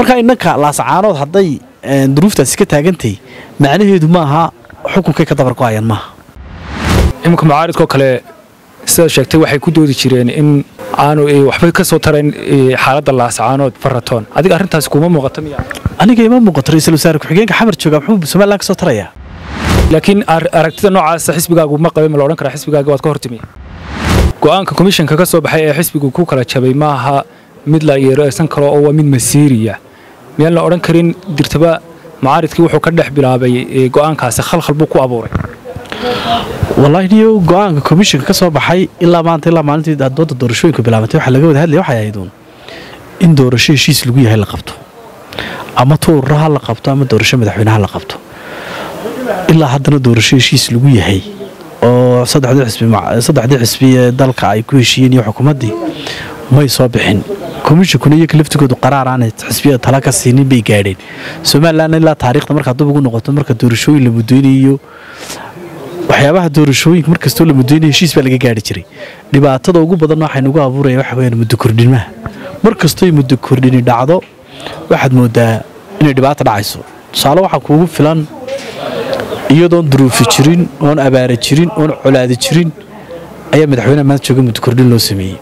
marka innanka laasacaanood hadday duruuftaasi ka taagantay macnaheedu maaha xukunkay ka dabargo-ayaan maaha iminka mucaaridkoo kale sidaad sheegtay waxay ku doodi jireen in aanu waxbay ka soo tarayn xaaladda laasacaanood faratoon adiga arrintaasi kuma muuqata miya aniga ima muuqato ra-iisul wasaare ku-xigeenka xamar jooga muxuu somalilan ka soo tarayaa laakiin aragtida noocaasa xisbigaagu ma qabay ma la odhan karaa xisbigaaga waad ka hortimi go'aanka komishanka ka soo baxay ee xisbigu ku kala jabay maaha mid la yeereysan karo oo waa mid masiiriya miyaan la odhan karin dirtaba mucaaridkii wuxuu ka dhex bilaabay go'aankaasi khalkhal buu ku abuuray wallaahi niyo go-aanka komishanka ka soo baxay ilaa maanta ilaa maalintii dooda doorashooyinka bilaabantay waxaa laga wada hadlaya waxay ahayd uun in doorasho heshiis lagu yahay la qabto ama tuurra ha la qabto ama doorasho madaxweyne ha la qabto ilaa haddana doorasho heshiis lagu yahay oo saddexdii xisbi ee dalka ay ku heshiiyeen iyo xukuumaddii may soo bixin komishankuna iyaga laftigoodu qaraar aanay xisbiyada tala ka siinin bay gaadheen somalilan ilaa taariikhda markaa dub ugu noqoto marka doorashooyin la mudeynayo waxyaabaha doorashooyinka markastoo la mudeynayo heshiis baa laga gaari jiray dhibaatada ugu badan waxay nagu abuuraya waxa weyaan muddo kordhinmaha mar kastoy muddo kordhini dhacdo waxaad moodaa inay dhibaata dhacayso tusaale waxaa kuugu filan iyadoon duruufi jirin oon abaara jirin oon colaadi jirin ayaa madaxweyneha maanta jooga muddo kordhin loo sameeyey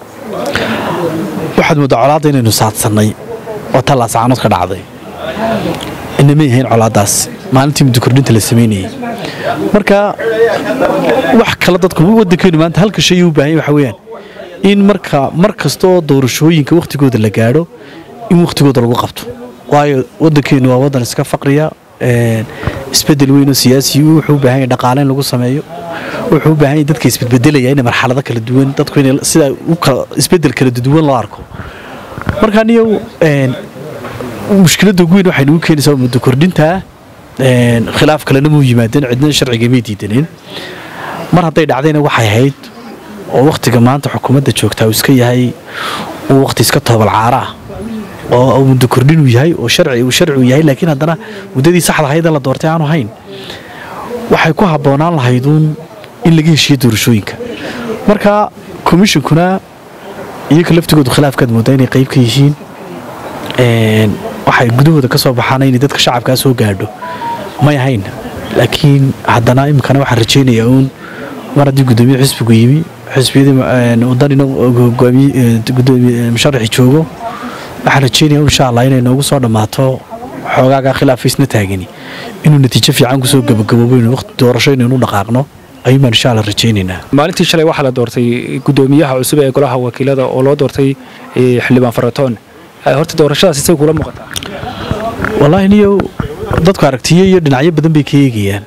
waxaad moodaa colaadda inaynu saadsannay oo tallaasacaanood ka dhacday inamay ahayn colaaddaas maalintii muddo kordhinta la samaynayey marka wax kale dadku waddankeennu maanta halka shay u baahan waxa weeyaan in marka mar kasta oo doorashooyinka wakhtigooda la gaadho in wakhtigooda lagu qabto waayo waddankeennu waa waddan iska faqriya isbedel weynoo siyaasi wuxuu u baahan yahay dhaqaale in lagu sameeyo wuxuu u baahan yahay dadka isbedbedelaya in marxalado kala duwan dadku in sida isbedel kala duwan loo arko marka niyow mushkiladda ugu weyn waxay nagu keenaysaa muddo kordhintaa khilaaf kalena muu yimaadeen cidna sharciga may diidaneen mar hadday dhacdayna waxay ahayd oo wakhtiga maanta xukuumadda joogtaa uu iska yahay uu wakhti iska toobal caara ah oo muddo kordhin uu yahay oo sharci uu sharci uu yahay laakiin haddana muddadii saxda ahayd in la doortay aanu hayn waxay ku habboonaan lahayduun in laga heshiiyo doorashooyinka marka komishankuna iyaga laftigoodu khilaafkaad moodaa inay qayb ka yihiin waxay gudahooda ka soo baxaan inay dadka shacabkaa soo gaadho may ahayn laakiin haddana iminkana waxaan rajaynayaa uun mar haddii guddoomiye xisbigu yimi xisbiyadii wadanina musharaxi joogo waxaan rajeynaya insha allah inay noogu soo dhammaato xoogaagaa khilaafaysna taagani inuu natiijo fiican kusoo gabagaboobo waqti doorasho inaynu dhaqaaqno ayuun baan insha allah rajaynaynaa maalintii shalay waxaa la doortay guddoomiyaha cusub ee golaha wakiilada oo loo doortay xildhibaan faratoon horta doorashadaas isay kula muuqataa wallaahi niyow dadku aragtiyo iyo dhinacyo badan bay ka eegayaan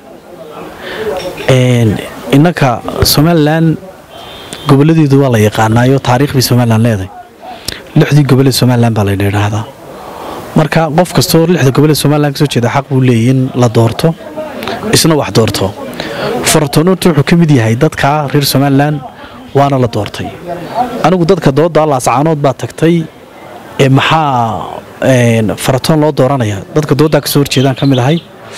innanka somalilan gobolladeedu waa la yaqaanaayo taariikh bay somalilan leedahay lixdii goboleed somalilan baa layna idhaahdaa marka qof kastoo lixda goboleed somalilan kasoo jeeda xaq buu leeyay in la doorto isna wax doorto faratoonota wuxuu ka mid yahay dadka reer somalilan waana la doortay anigu dadka dooda laasacaanood baa tagtay ee maxaa faratoon loo dooranaya dadka doodaa kasoo horjeedaan ka mid ahay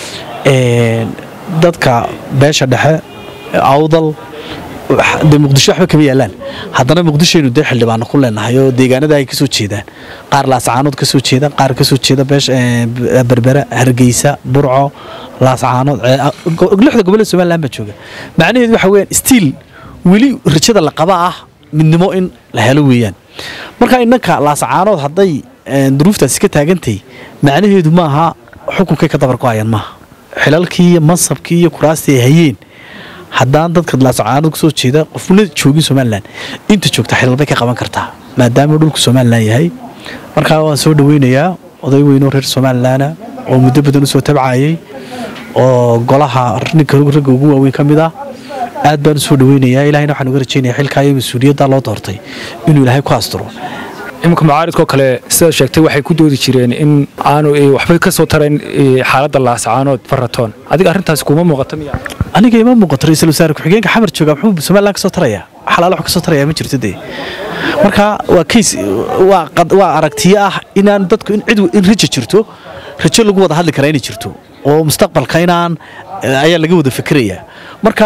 dadka beesha dhexe awdal de muqdisho waxba kama yaalaan haddana muqdishoaynu dee xildhibaano ku leenahay oo deegaanada ay kasoo jeedaan qaar laasacaanood kasoo jeeda qaar kasoo jeeda berbera hargeysa burco laasacaanood lixda goboleed somalilan baa jooga macnaheedu waxa weyaan stiil weli rajada la qaba ah midnimo in la helo weeyaan marka innanka laasacaanood hadday duruuftaasi ka taagantay macnaheedu maaha xukunkay ka dabargo-ayaan maaha xilalkii iyo mansabkii iyo kuraastii ay hayeen haddaan dadka laasacaanood kasoo jeeda qofna joogin somalilan inta joogta xilal bay ka qaban kartaa maadaama dhulku somalilan yahay markaa waan soo dhaweynayaa oday weynoo reer somalilana oo muddo badan usoo tabcayay oo golaha ninka ragga ugu waaweyn ka mid ah aad baan usoo dhaweynayaa ilahayna waxaan uga rajaynaya xilkaa iyo mas-uuliyadda loo doortay inuu ilaahay ku asturo iminka mucaaridkoo kale sidaad sheegtay waxay ku doodi jireen in aanu waxbay ka soo tarayn xaaladda laasacaanood faratoon adiga arrintaasi kuma muuqata miya aniga ima muuqato ra-iisul wasaare ku-xigeenka xamar jooga muxuu somalilan ka soo taraya xalaalo wax ka soo taraya ma jirto dee marka waa kays waa aragtiyo ah inaan dadku in cid in rajo jirto rajo lagu wada hadli karaa inay jirto oo mustaqbalka inaan ayaa laga wada fikirayaa marka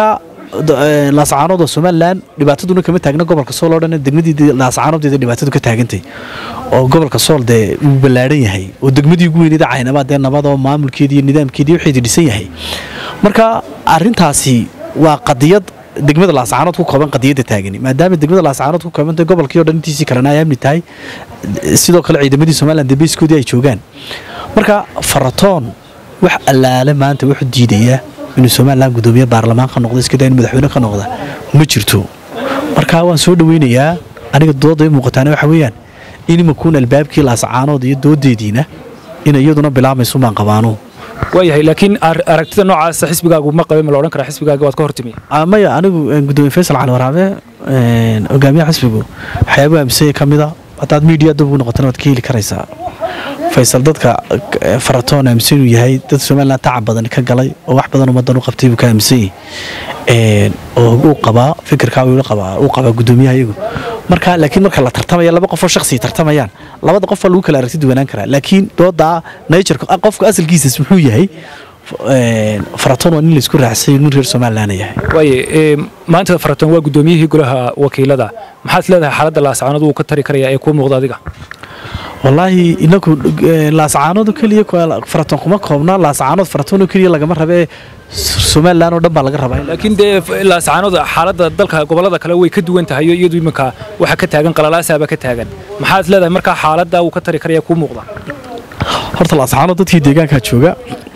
laascaanood oo somalilan dhibaataduna kama taagna gobolka sool oo dhan degmadii laascaanooddeeda dhibaatadu ka taagantay oo gobolka sool dee uu ballaadhan yahay oo degmadii ugu weyneeda caynabaa dee nabad oo maamulkeedii iyo nidaamkeedii waxeedi dhisan yahay marka arrintaasi waa qadiyad degmada laascaanood ku kooban qadiyadda taagani maadaama degmada laascaanood ku koobantay gobolkii o dhan intiisii kalena ay amni tahay sidoo kale ciidamadii somalilan dambeyskoodii ay joogaan marka faratoon wax allaale maanta wuxuu diidayaa inuu somalilan gudoomiye baarlamaan ka noqdo iskadaa in madaxweyne ka noqda ma jirto marka waan soo dhaweynayaa aniga dooda i muuqataana waxa weeyaan in imakuun albaabkii laascaanood iyo doodeediina in iyaduna bilaabmayso baan qabaano waayahay laakiin aragtida noocaasa xisbigaagu ma qabe ma la odhan karaa xisbigaaga waad ka hortimi maya anigu gudoomiye faysal cali waraabe hogaamiyaha xisbigu waxyaabuhu amisaya ka mida haddaad miidiya dub ugu noqotana waad ka heli karaysaa faysal dadka faratoon aaminsan inuu yahay dad somalilan tacab badan ka galay oo wax badan ummadan u qabtay buu ka aaminsan yahay oo uu qabaa fikirkaa uu qabaa uu qabaa gudoomiyaha iyagu marka laakiin marka la tartamaya laba qofoo shakhsiya tartamayaan labada qof waa lagu kala aragti duwanaan karaa laakiin doodaa natureka qofka asalkiisas muxuu yahay faratoon waa nin laisku raacsay nin reer somalilan yahay waaye maanta faratoon waa gudoomiyihii golaha wakiilada maxaad leedahay xaaladda laascaanood wuu ka tari karayaa ee kuu muuqda adiga wallaahi inaku laascaanood keliya faratoon kuma koobna laascaanood faratoon keliya lagama rabee somalilan oo dhan baa laga rabaa laakiin dee laascaanood xaaladda dalka gobollada kale way ka duwan tahay iyadu iminka waxa ka taagan qalalaasaaba ka taagan maxaad leedahay markaa xaaladda wuu ka tari karaya kuu muuqda horta laascaanood dadkii deegaankaa jooga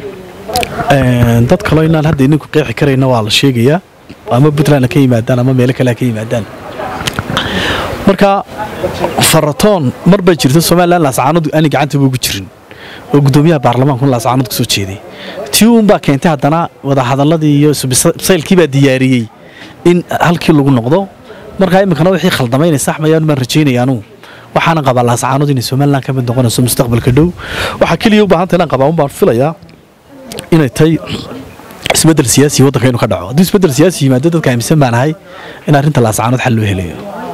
dad kaloo inaan hadda idinku qeexi karayna waa la sheegayaa ama puntland ka yimaadaan ama meelo kale ka yimaadaan marka faratoon mar bay jirta somalilan laascaanood ani gacanta buugu jirin oo gudoomiyaha baarlamaanku laascaanood kasoo jeeday tii uunbaa keentay haddana wadahadaladii iyo saylkii baa diyaariyey in halkii lagu noqdo markaa iminkana wixii khaldamaynay saxmayaan baan rajaynayaanu waxaana qabaa laascaanood inay somalilan ka mid noqonayso mustaqbalka dhow waxaa keliya u baahanta inaan qabaa un baan filayaa inay tahay isbedel siyaasi waddanka inuu ka dhaco hadduu isbedel siyaasi yimaado dadka aaminsan baan ahay in arrinta laascaanood xal loo helayo